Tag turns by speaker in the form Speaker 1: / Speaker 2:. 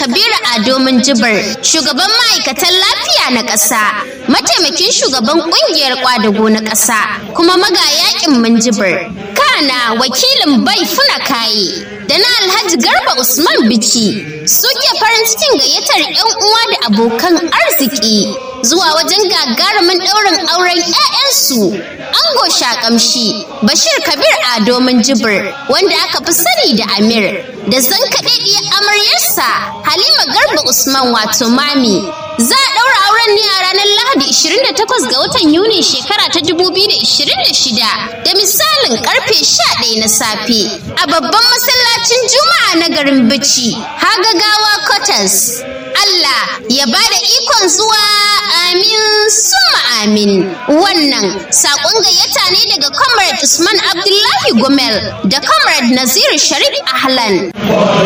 Speaker 1: Kabiru Ado Minjibir, shugaban ma'aikatan lafiya na ƙasa, mataimakin shugaban ƙungiyar ƙwadago na ƙasa, kuma magayaƙin Minjibir. Kana wakilin bai funa kaye da na Alhaji Garba Usman Bici suke farin cikin gayyatar 'yan uwa da abokan arziki zuwa wajen gagarumin ɗaurin auren 'ya'yansu. Ango Shakamshi Bashir Kabir Ado Minjibir wanda aka fi sani da Amir da zankaɗaɗɗiyar amaryarsa Halima Garba Usman wato Mami. Za a ɗaura auren ne a ranar Lahadi 28 ga watan Yuni shekara ta 2026 da misalin karfe 11 na safe a babban masallacin Juma'a na garin Bichi, Hagagawa Quarters. Allah ya ba da ikon zuwa amin summa amin. Wannan saƙon gayyata ne daga Comrade Usman Abdullahi Gomel da Comrade Nazir Sharif Ahlan.